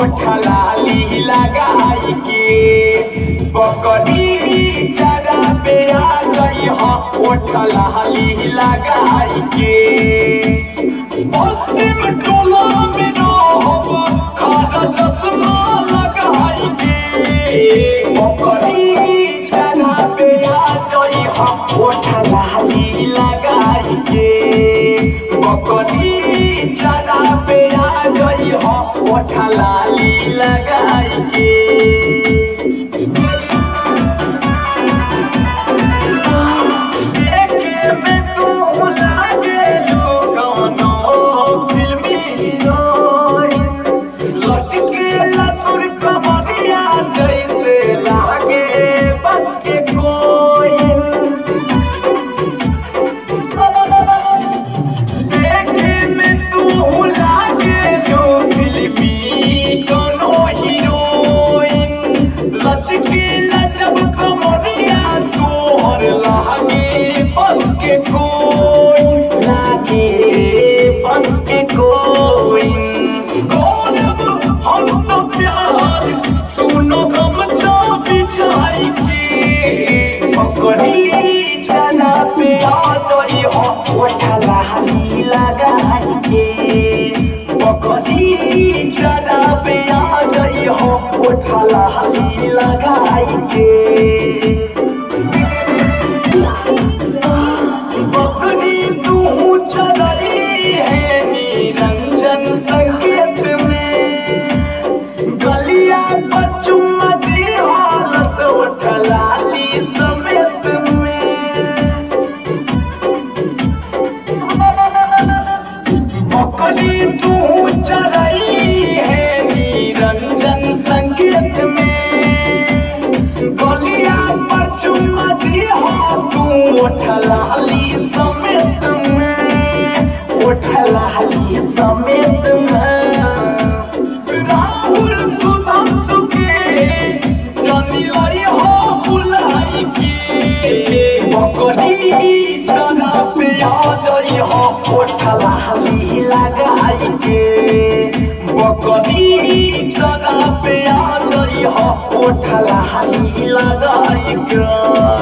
ओठलाली लगाई के बकरी चरा पे आ गई हो ओठलाली लगाई के पश्चिम टोला में रहब खाना चश्मा लगाई के बकरी चरा पे आ गई हो ओठलाली लगाई के बकरी चरा पे आ गई हो ओठलाली लगाई के देखे में तू लागेलू कौनो फिल्मी हीरोइन। लचके लचुर कमरिया जैसे लागे बस के कोइन देखे में तू लागेलू फिल्मी कौनो हीरोइन। लचके लचब कमरिया तोहर लागे बस के कोई लागे बस के कोई गौरव हम तो प्यार सुनो गम बिछाई के पकड़ी छना पे आ गई हो ओठला हली लगाई के पकड़ी छना पे आ गई हो ओठला हली लगाई के बकरी तू चलई है निरंजन संकेत में गलिया पर चुम्मा दी हालत उठलाली समेत में बकरी तू चलई है निरंजन संकेत में गलिया पर चुम्मा दी हो तू उठलाली समेत में उठलाली समेत में राहुल सुदम सुके जनी लाई हो बुलाई के बकरी जना पे आ गई हो उठलाली लगाई के बकरी जना पे आ गई हो उठलाली लगाई के